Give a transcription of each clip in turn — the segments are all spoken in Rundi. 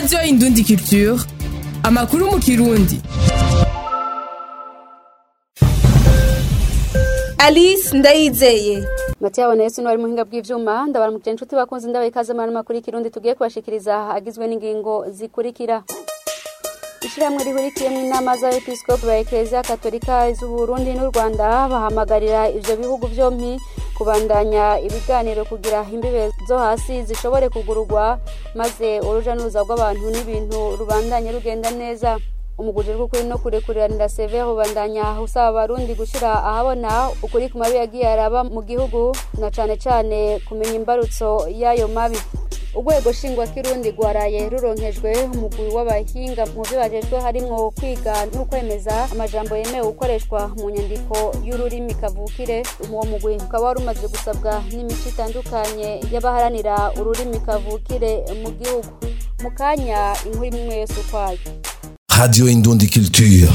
radiyo indundi culture amakuru mu kirundi alice ndayizeye matiya yesu ni wari muhinga bw'ivyuma ndabaramukije inshuti bakunze ndabaye ikaze mu makuru y'ikirundi tugiye kubashikiriza agizwe n'ingingo zikurikira ishyirahamwe rihurikiyemo inama z'abepiskopi ba ekereziya katolika z'uburundi n'u rwanda bahamagarira ivyo bihugu vyompi kubandanya ibiganiro kugira imbibe zo hasi zishobore kugururwa maze uruja n'uruza rw'abantu n'ibintu rubandanye rugenda neza umuguje rw'ukuri no kurekuriranira severe ubandanya usaba abarundi gushyira ahabona ukuri ku mabi yagiye araba mu gihugu na cane cane kumenya imbarutso y'ayo mabi urwego nshingwakirundi rwaraye ruronkejwe umugwi w'abahinga mu byo bajejwe harimwo kwiga no kwemeza amajambo yemewe gukoreshwa mu nyandiko y'ururimi kavukire uwo mugwi ukaba wari umaze gusabwa n'imico itandukanye y'abaharanira ururimi kavukire mu gihugu mu kanya inkuru imwe yose ukwayo Radio Indundi Culture.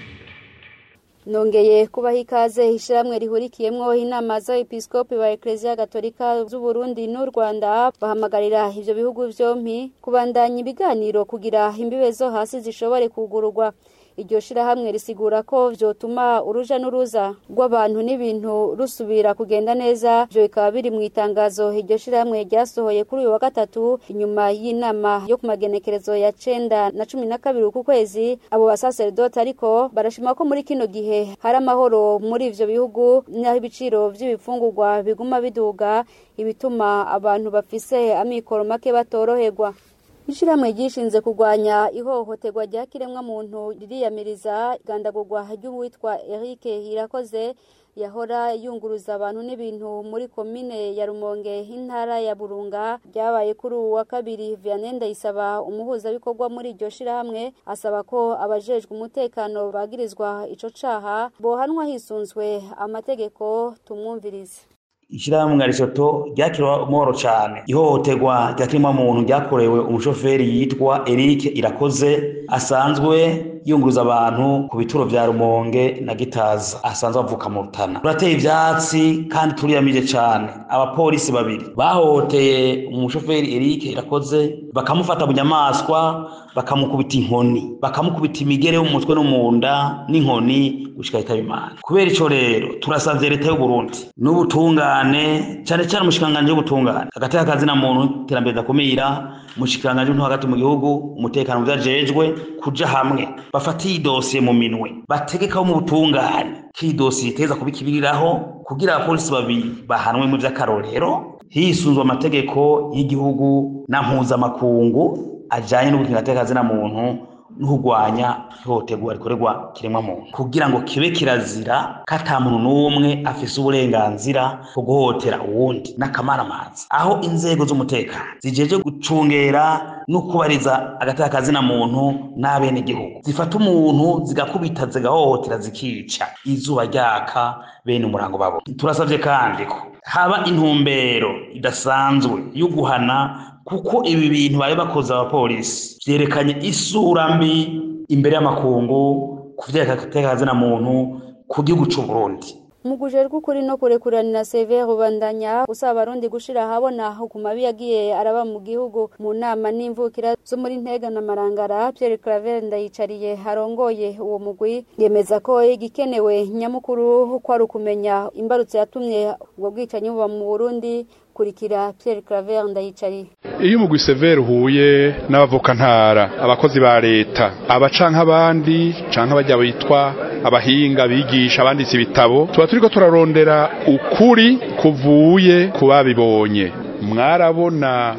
nongeye kubaha ikaze ishyirahamwe rihurikiyemwo inama z'abepiskopi ba ekereziya gatolika z'uburundi n'u rwanda bahamagarira ivyo bihugu vyompi kubandanya ibiganiro kugira imbibe zo hasi zishobore kugururwa iryo shirahamwe risigura ko vyotuma uruja n'uruza rw'abantu n'ibintu rusubira kugenda neza ivyo bikaba biri mu itangazo iryo shirahamwe ryasohoye kuri uyu wa gatatu inyuma y'inama yo ku magenekerezo ya cenda na cumi na kabiri ku kwezi abo basaseredoti ariko barashima ko muri kino gihe hari amahoro muri ivyo bihugu n'aho ibiciro vy'ibifungurwa biguma biduga ibituma abantu bafise amikoro make batoroherwa ishirahamwe ryishinze kurwanya ihohoterwa rya kiremwamuntu ririyamiriza igandagurwa ry'uwitwa Eric Irakoze yahora yunguruza abantu n'ibintu muri komine ya Rumonge intara ya Burunga ryabaye kuri uwa kabiri Vianney Ndayisaba umuhuzabikorwa muri iryo shirahamwe asaba ko abajejwe umutekano bagirizwa ico caha bohanwa hisunzwe amategeko tumwumvirize ishyirahamwe rishoto ryakiriwe amahoro cyane ihohoterwa rya muntu ryakorewe umushoferi yitwa Eric Irakoze asanzwe yunguruza abantu ku bituro vya Rumonge na Gitaza asanzwe avuka mu Rutana turateye ivyatsi kandi turiyamije cyane abapolisi babiri bahohoteye umushoferi Eric Irakoze bakamufata bunyamaswa bakamukubita inkoni bakamukubita imigere yo mu mutwe no mu nda n'inkoni gushika yitaba imana kubera ico rero turasavye leta y'u Burundi n'ubutungane cyane cyane umushikanganje w'ubutungane hagati y'akazi na muntu iterambere dakumira umushikanganje w'intu hagati mu gihugu umutekano mu vyajejwe kuja hamwe bafate iyi dosiye mu minwe bategekaho mu butungane ko iyi dosiye iteza kubikibiriraho kugira abapolisi babiri bahanwe mu vy'akarorero hisunzwe amategeko y'igihugu na mpuzamakungu ajanye n'ubutingatekazi na muntu n'urwanya ihohoterwa rikorerwa kiremwa muntu kugira ngo kibe kirazira ko ata muntu n'umwe afise uburenganzira bwo guhohotera uwundi n'akamaramaza aho inzego z'umutekano zijeje gucungera no kubariza agatakazi na muntu n'abenegihugu zifata umuntu zigakubita zigahohotera zikica izuba ryaka bene umurango babo turasavye kandi ko haba intumbero idasanzwe yo guhana kuko ibi bintu bari bakoze abapolisi vyerekanye isura mbi imbere y'amakungu ku vyerekana na muntu ku gihugu c'u Burundi umuguje rw'ukuri no kurekuranira severe ubandanya usaba abarundi gushira ahabona ku mabi yagiye araba mu gihugu mu nama n'imvukira zo muri ntega na marangara Pierre Claver ndayicariye harongoye uwo mugwi yemeza ko igikenewe nyamukuru ko ari ukumenya imbarutso yatumye ubwo bwicanyi buba mu Burundi kurikira Pierre Claver ndayicariye iyo umugwi severe uhuye n'abavukantara abakozi ba leta abacanka abandi canke abajya bitwa abahinga bigisha abanditse ibitabo tuba turiko turarondera ukuri kuvuye ku babibonye mwarabona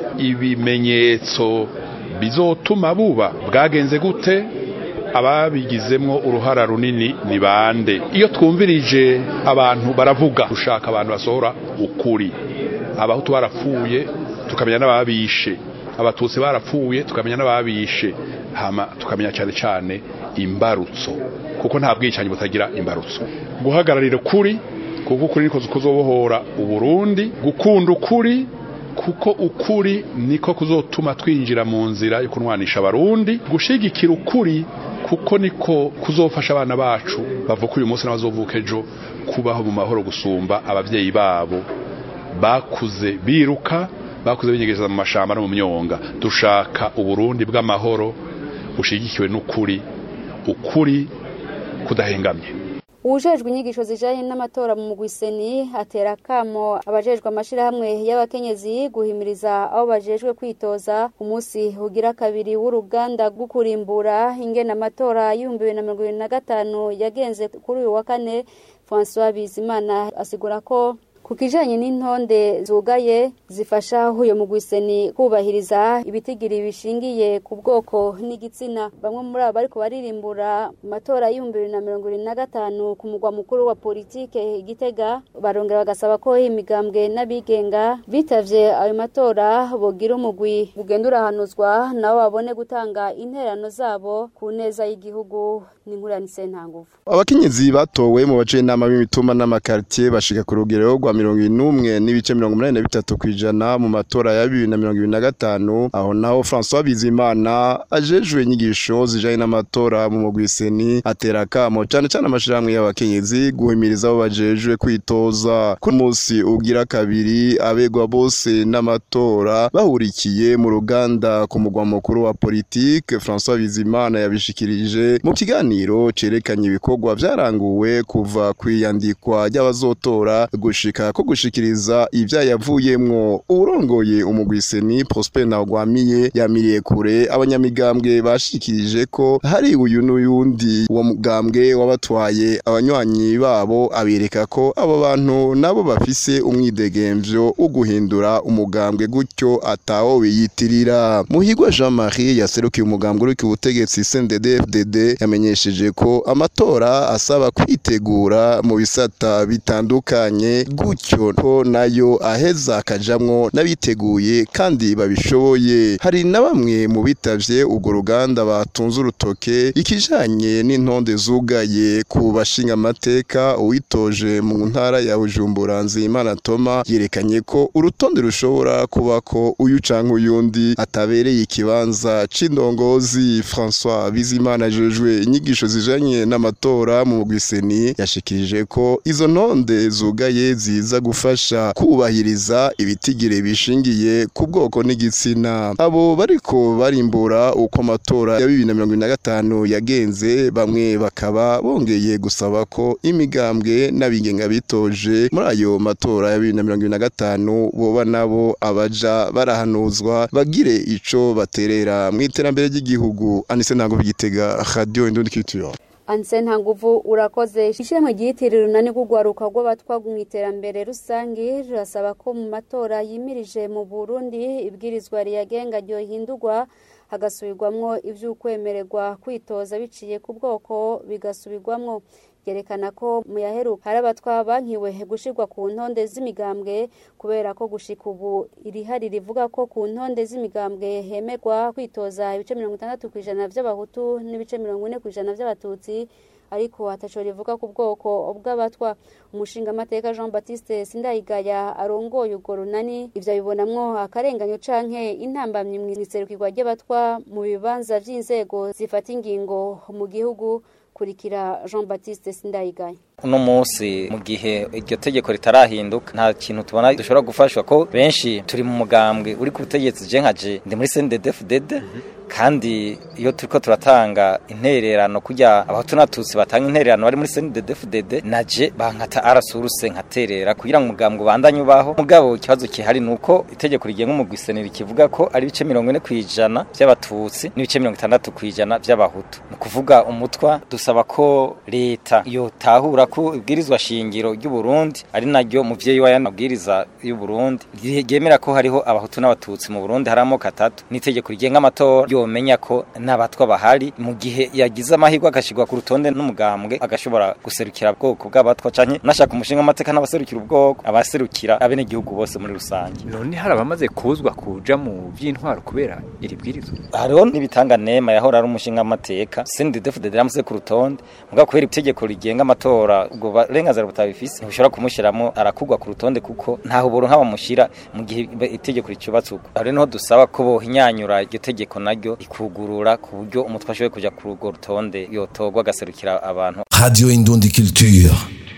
ibimenyetso bizotuma buba bwagenze gute ababigizemwo uruhara runini ni bande iyo twumvirije abantu baravuga dushaka abantu basohora ukuri abahutu barapfuye tukamenya n'ababishe abatutsi barapfuye tukamenya n'ababishe hama tukamenya cyane cyane imbarutso kuko nta bwicanyi butagira imbarutso guhagararira ukuri kuko ukuri niko kuzobohora uburundi gukunda ukuri kuko ukuri niko kuzotuma twinjira mu nzira yo kunwanisha abarundi gushigikira ukuri kuko niko kuzofasha abana bacu bavuka uyu munsi n'abazovuka ejo kubaho mu mahoro gusumba ababyeyi babo bakuze biruka bakuze binyegeza mu mashamba no mu myonga dushaka uburundi bw'amahoro bushigikiwe n'ukuri ukuri kudahengamye uwujejwe inyigisho zijanye n'amatora mu mugwiseni atera akamo abajejwe amashirahamwe y'abakenyezi guhimiriza abo bajejwe kwitoza umunsi ugira kabiri w'uruganda rwo kurimbura ingene amatora y'ibihumbi bibiri na mirongo ibiri na gatanu yagenze kuri uyu wa kane francois bizimana asigura ko ku kijanye n'intonde zugaye zifasha uyo mugwiseni kubahiriza ibitigiri bishingiye ku bwoko n'igitsina bamwe muri abo bariko baririmbura mu matora y'ibihumbi bibiri na mirongo ibiri na gatanu ku mugwa mukuru wa politike igitega barongera bagasaba ko imigambwe n'abigenga bitavye ayo matora bogira umugwi ugenda urahanuzwa nabo babone gutanga interano zabo ku neza y'igihugu n'inkuranise ntanguvu abakenyezi batowe mu bace inama b'imitumba n'amakartier bashika ku rugero rwa mirongo inumwe n'ibice mirongo umunani na bitatu kw'ijana mu matora ya bibiri na mirongo ibiri na gatanu aho naho François Bizimana ajejwe inyigisho zijanye n'amatora mu mugwiseni atera akamo cane cane amashirahamwe y'abakenyezi guhimiriza abo bajejwe kwitoza ku munsi ugira kabiri abegwa bose n'amatora bahurikiye mu ruganda ku mugwa mukuru wa politike François Bizimana yabishikirije mu kiganiro cerekanye ibikorwa vyaranguwe kuva kwiyandikwa ry'abazotora gushika ko gushikiriza ivyayavuyemwo urongoye umugwiseni Prosper Ntagwamiye yamiriye kure abanyamigambwe bashikirije ko hari uyu n'uyundi uwo mugambwe wabatwaye abanywanyi babo abereka ko abo bantu nabo bafise umwidegemvyo wo guhindura umugambwe gutyo atawo biyitirira Muhigwa Jean-Marie yaserukiye umugambwe uri ku butegetsi CNDD-FDD yamenyesheje ko amatora asaba kwitegura mu bisata bitandukanye gutyo ko nayo aheza akajamwo n'abiteguye kandi babishoboye hari na bamwe mu bitavye urwo ruganda batunze urutoke ikijanye n'intonde zugaye ku bashinga amateka uwitoje mu ntara ya Bujumbura Nzimana Toma yerekanye ko urutonde rushobora kuba ko uyu canke uyundi atabereye ikibanza c'indongozi François Bizimana jejwe inyigisho zijanye n'amatora mu mugwiseni yashikirije ko izo ntonde zugaye ziza gufasha kubahiriza ibitigire bishingiye ku bwoko n'igitsina abo bariko barimbura uko amatora ya bibiri na mirongo ibiri na gatanu yagenze bamwe bakaba bongeye gusaba ko imigambwe n'abigenga bitoje muri ayo matora ya bibiri na mirongo ibiri na gatanu boba nabo abaja barahanuzwa bagire ico baterera mu iterambere ry'igihugu anise ntango bigitega radio indundi culture anse nta nguvu urakoze ishimwe ryiyitirira urunani rw'urwaruka rw'abatwa mu iterambere rusange rirasaba ko mu matora yimirije mu burundi ibwirizwa riyagenga ryohindurwa hagasubirwamwo ivy'ukwemererwa kwitoza biciye ku bwoko bigasubirwamwo yerekana ko mu yaheruka hari abatwa bankiwe gushirwa ku ntonde z'imigambwe kubera ko gushika ubu irihari rivuga ko ku ntonde z'imigambwe hemerwa kwitoza ibice mirongo itandatu ku ijana vy'abahutu n'ibice mirongo ine ku ijana vy'abatutsi ariko ataco rivuga ku bwoko bw'abatwa umushinga amateka Jean Baptiste Sindayigaya arongoye urwo runani ivyo abibonamwo akarenganyo canke intambamyi mw'iserukirwa ry'abatwa mu bibanza vy'inzego zifata ingingo mu gihugu kurikira Jean Baptiste Sindayigaya uno munsi mu gihe iryo tegeko ritarahinduka nta kintu tubona dushobora gufashwa ko benshi turi mu mugambwe uri ku butegetsi je nkaje ndi muri CNDD-FDD kandi iyo turiko turatanga intererano kujya abahutu n'abatutsi batanga intererano bari muri CNDD-FDD naje bankata arasuruse nkaterera kugira ngo umugambwe ubandanye ubaho mugabo ikibazo kihari nuko itegeko rigenga umugwisenera kivuga ko ari ibice mirongo ine kwijana by'abatutsi n'ibice mirongo itandatu kwijana by'abahutu ni kuvuga umutwa dusaba ko leta yotahura ko ibwirizwa shingiro ry'u Burundi ari naryo muvyeyi wa yanabwiriza y'u Burundi ryemera ko hariho abahutu n'abatutsi mu Burundi hari amoko atatu n'itegeko rigenga amatora yomenya ko n'abatwa bahari mu gihe yagize amahirwe agashirwa ku rutonde n'umugambwe agashobora guserukira ubwoko bw'abatwa canke nashaka umushinga amateka n'abaserukira ubwoko abaserukira abenegihugu bose muri rusange none hari abamaze kuzwa kuja mu vy'intwaro kubera iri bwirizwa hariho n'ibitanga nema yahora ari umushinga amateka CNDD-FDD yamuze ku rutonde mugabo kubera itegeko rigenga amatora ubwo barenganzira butabifise ntibishobora kumushyiramo arakugwa ku rutonde kuko ntaho uburo nk'abamushyira mu gihe itegeko ricubatse uko hari niho dusaba ko bohinyanyura iryo tegeko naryo rikugurura ku buryo umutwe ashoboye kujya kuri urwo rutonde yotorwa agaserukira abantu Radio Indundi Culture.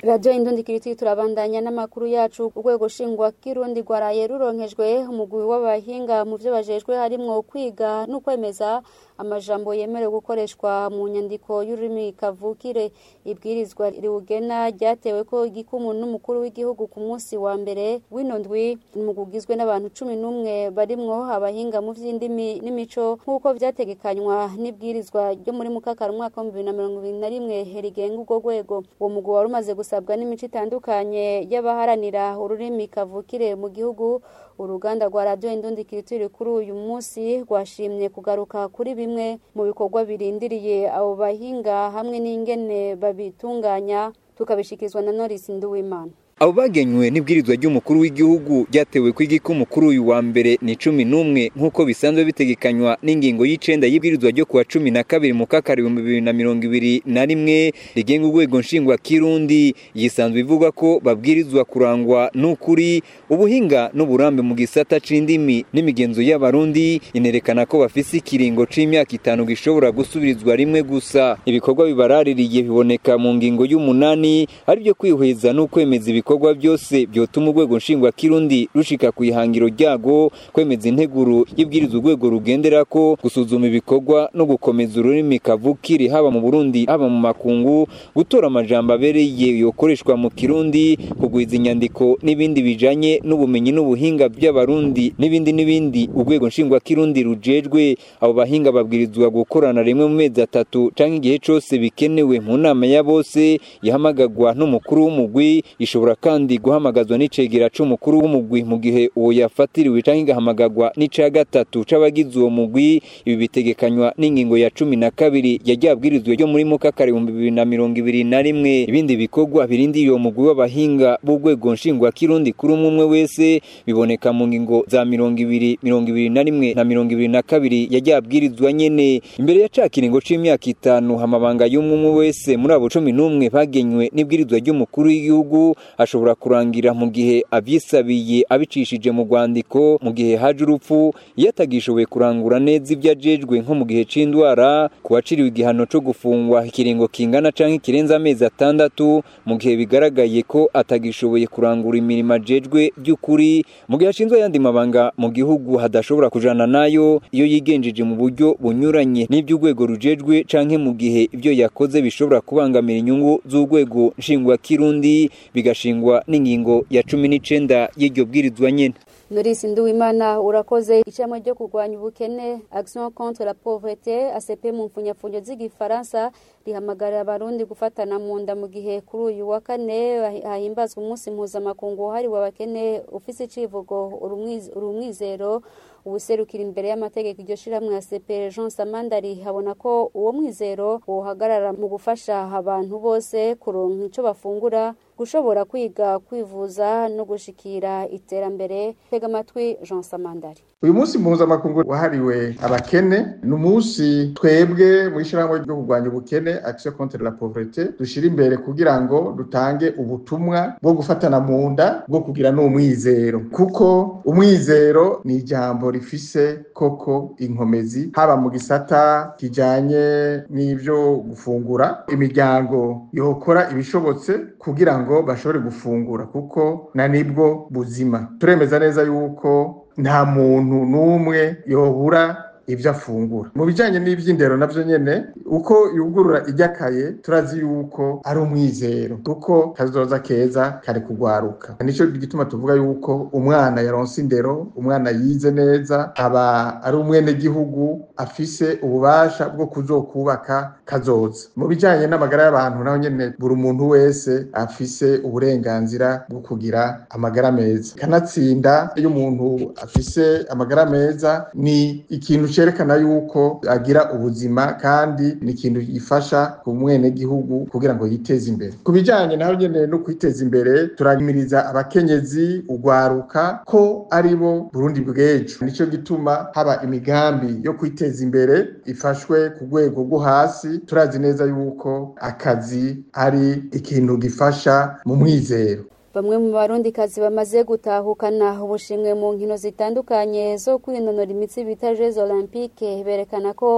radiyo indundikiriti turabandanya n'amakuru yacu urwego shingwa kirundi rwaraye ruronkejwe umugwi w'abahinga mu byo bajejwe harimwo kwiga no kwemeza amajambo yemerewe gukoreshwa mu nyandiko y'ururimi kavukire ibwirizwa riwugena ryatewe ko igikumu n'umukuru w'igihugu ku munsi wa mbere w'ino ndwi mugugizwe n'abantu cumi n'umwe barimwo abahinga mu vy'indimi n'imico nk'uko vyategekanywa n'ibwirizwa ryo muri mukakara umwaka w'ibihumbi bibiri na mirongo ibiri na rimwe rigenga urwo rwego uwo mugwi wari umaze gusabwa n'imico itandukanye y'abaharanira ururimi kavukire mu gihugu uruganda rwa radiyo indundi kiritiri kuri uyu munsi rwashimye kugaruka kuri bimwe mu bikorwa birindiriye abo bahinga hamwe n'ingene babitunganya tukabishyikirizwa na norisi nduwimana abo bagenywe n'ibwirizwa ry'umukuru w'igihugu ryatewe ku igikumu kuri uyu wa mbere ni cumi n'umwe nk'uko bisanzwe bitegekanywa n'ingingo y'icenda y'ibwirizwa ryo kuwa cumi na kabiri mu kakari ibihumbi bibiri na mirongo ibiri na rimwe rigenga urwego nshingwa kirundi yisanzwe ivuga ko babwirizwa kurangwa n'ukuri ubuhinga n'uburambe mu gisata c'indimi n'imigenzo y'abarundi inerekana ko bafise ikiringo c'imyaka itanu gishobora gusubirizwa rimwe gusa ibikorwa bibaraririye biboneka mu ngingo y'umunani ari byo kwihweza n'ukwemeza ibikorwa ibikorwa byose byotuma urwego nshingwa kirundi rushika ku ihangiro ryago kwemeza integuro y'ibwiriza urwego rugendera ko gusuzuma ibikorwa no gukomeza ururimi kavukire haba mu Burundi haba mu makungu gutora amajambo abereye yokoreshwa mu kirundi kugwiza inyandiko n'ibindi bijanye n'ubumenyi n'ubuhinga by'abarundi n'ibindi n'ibindi urwego nshingwa kirundi rujejwe abo bahinga babwirizwa gukorana rimwe mu mezi atatu canke igihe cose bikenewe mu nama ya bose yahamagagwa n'umukuru w'umugwi ishobora kandi guhamagazwa n'icegera c'umukuru w'umugwi mu gihe uwo yafatiriwe canke igahamagagwa n'ica gatatu c'abagize uwo mugwi ibi bitegekanywa n'ingingo ya cumi na kabiri yaryabwirizwe ryo muri mukakare ibihumbi bibiri na mirongo ibiri na rimwe ibindi bikorwa birindiriye uwo mugwi w'abahinga b'urwego nshingwa kirundi kuri umwe umwe wese biboneka mu ngingo za mirongo ibiri mirongo ibiri na rimwe na mirongo ibiri na kabiri yaryabwirizwa nyene imbere ya ca kiringo c'imyaka itanu amabanga y'umwe umwe wese muri abo cumi n'umwe bagenywe n'ibwirizwa ry'umukuru w'igihugu ashobora kurangira mu gihe avyisabiye abicishije mu rwandiko mu gihe haje urupfu iyo atagishoboye kurangura neza ibyo ajejwe nko mu gihe c'indwara ku waciriwe igihano co gufungwa ikiringo kingana canke kirenze amezi atandatu mu gihe bigaragaye ko atagishoboye kurangura imirimo ajejwe by'ukuri mu gihe ashinzwe ayandi mabanga mu gihugu hadashobora kujana nayo iyo yigenjeje mu buryo bunyuranye n'ivy'urwego rujejwe canke mu gihe ibyo yakoze bishobora kubangamira inyungu z'urwego nshingwa kirundi bigashingwa n'ingingo ya cumi n'icenda y'iryo bwirizwa nyene Norisi Nduwimana urakoze icamwe ryo kurwanya ubukene Action contre la pauvreté ACP mu mfunyafunyo z'igifaransa rihamagarira abarundi gufatana mu nda mu gihe kuri uyu wa kane hahimbazwa umunsi mpuzamakungu wahariwe abakene ufise icivugo urumwizero ubuserukira imbere y'amategeko iryo shiramwe ya CPR Jean Samandari habona ko uwo mwizero wohagarara mu gufasha abantu bose kuronka ico bafungura gushobora kwiga kwivuza no gushikira iterambere tega amatwi Jean Samandari uyu munsi mpuzamakungu wahariwe abakene ni umunsi twebwe mu ishyirahamwe ryo kurwanya ubukene action contre la pauvreté dushira imbere kugira ngo dutange ubutumwa bwo gufatana mu nda bwo kugira n'umwizero kuko umwizero ni ijambo rifise koko inkomezi haba mu gisata kijanye n'ivyo gufungura imiryango yokora ibishobotse kugira ngo bashobore gufungura kuko na nibwo buzima turemeza neza yuko nta muntu n'umwe yobura ibyo afungura mu bijyanye n'iby'indero nabyo nyine uko yugurura iryakaye turazi yuko ari umwizero kuko kazoza keza kari kugwaruka nicyo gituma tuvuga yuko umwana yaronse indero umwana yize neza aba ari umwenegihugu afise ububasha bwo kuzokubaka kazoza mu bijyanye n'amagara y'abantu naho nyine buri muntu wese afise uburenganzira bwo kugira amagara meza kanatsinda iyo umuntu afise amagara meza ni ikintu cerekana yuko agira ubuzima kandi ni ikintu gifasha ku mwenegihugu kugira ngo yiteze imbere ku bijyanye naho nyine no kwiteza imbere turahimiriza abakenyezi ugwaruka ko ari bo burundi bw'ejo nicyo gituma haba imigambi yo kwiteza imbere ifashwe ku rwego rwo hasi turazi neza yuko akazi ari ikintu gifasha mu mwizero bamwe mu barundikazi bamaze gutahukana ubushimwe mu nkino zitandukanye zo kwinonora imitsi bita jeux olympique berekana ko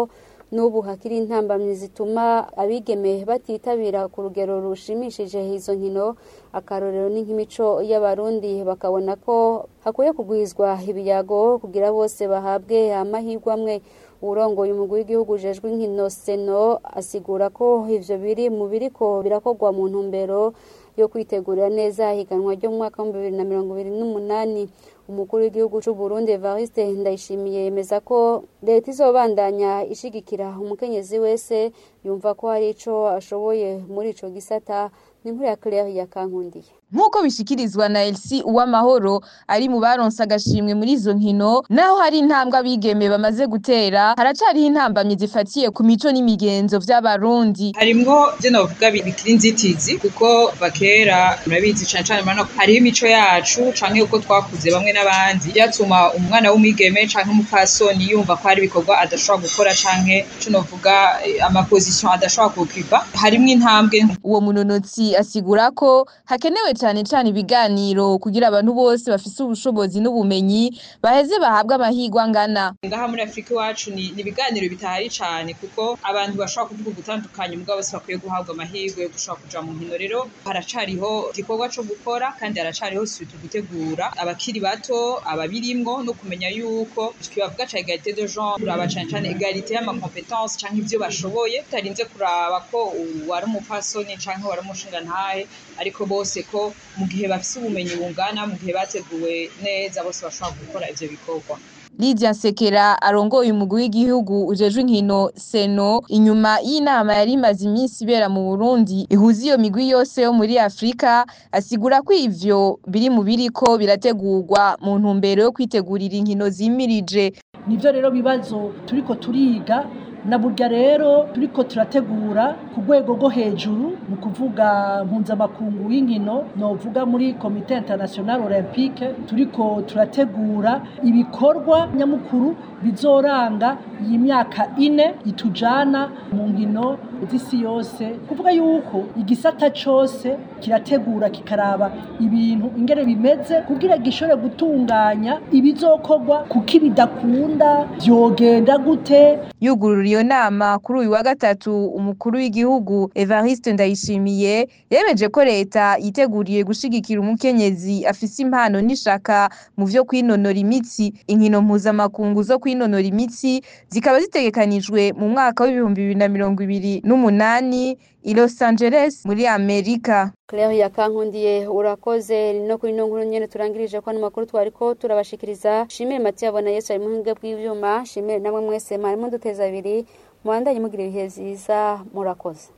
n'ubu hakiri intambamyi zituma abigeme batitabira ku rugero rushimishije izo nkino akarorero ni nk'imico y'abarundi bakabona ko hakwiye kugwizwa ibiyago kugira bose bahabwe amahirwe amwe urongoye umugwi w'igihugu ujejwe inkino seno asigura ko ivyo biri mu biriko birakorwa mu ntumbero yo kwitegurira neza higanwa ryo mu mwaka w'ibihumbi bibiri na mirongo ibiri n'umunani umukuru w'igihugu c'u Burundi Evariste Ndayishimiye yemeza ko leta izobandanya ishigikira umukenyezi wese yumva ko hari ico ashoboye muri ico gisata ni inkuru ya Claire ya Kankundiye nk'uko bishikirizwa na Elsie Uwamahoro ari mu baronse agashimwe muri izo nkino naho hari intambwe abigeme bamaze gutera haracariho intambamyi zifatiye ku mico n'imigenzo vy'abarundi harimwo ivyo novuga bikiri inzitizi kuko bakera murabizi cane cane murabona ko hariho imico yacu canke uko twakuze bamwe n'abandi byatuma umwana w'umwigeme canke umupfasoni yumva ko hari ibikorwa adashobora gukora canke ico novuga amaposition adashobora kukipa harimwo intambwe uwo munonotsi asigura ko hakenewe cyane cyane ibiganiro kugira abantu bose bafise ubushobozi n'ubumenyi baheze bahabwe amahirwe angana ngaha muri afurika iwacu ni ni ibiganiro bitahari cyane kuko abantu bashobora kuvuga ugutandukanye mugabo bose bakwiye guhabwa amahirwe yo gushobora kuja mu nkino rero haracariho igikorwa co gukora kandi haracariho sutu gutegura abakiri bato ababirimwo no kumenya yuko twibavuga ca egalite de genre kuraba cane cane egalite y'amakompetence canke ivyo bashoboye tutarinze kuraba ko wari umupfasoni canke wari umushingantahe ariko bose ko mu gihe bafise ubumenyi bungana mu gihe bateguwe neza bose bashobora gukora ivyo bikorwa Lydia Nsekera arongoye umugwi w'igihugu ujejwe inkino Seno inyuma y'inama yari imaze iminsi ibera mu Burundi ihuza iyo migwi yose yo muri Afrika asigura ko ivyo biri mu biriko birategurwa mu ntumbero yo kwitegurira inkino zimirije nivyo rero bibazo turiko turiga na burya rero turiko turategura ku rwego rwo hejuru ni ukuvuga mpuzamakungu w'inkino novuga muri komite international olympique turiko turategura ibikorwa nyamukuru bizoranga iyi myaka ine itujana mu nkino z'isi yose kuvuga yuko igisata cose kirategura kikaraba ibintu ingene bimeze kugira gishobore gutunganya ibizokorwa kuko ibidakunda vyogenda gute yugurura iyo nama kuri uyu wa gatatu umukuru w'igihugu Evariste Ndayishimiye yemeje ko leta yiteguriye gushigikira umukenyezi afise impano n'ishaka mu vyo kwinonora imitsi inkino mpuzamakungu zo kwinonora imitsi zikaba zitegekanijwe mu mwaka w'ibihumbi bibiri na mirongo ibiri n'umunani i Los Angeles muri Amerika Claire ya Kankundiye urakoze no kuri no nkuru nyene turangirije ko amakuru twariko turabashikiriza shimire Mathieu abona Yesu ari muhinga bw'ivyuma shimire namwe mwese mwari muduteza abiri mwandanye mugira ibihe vyiza murakoze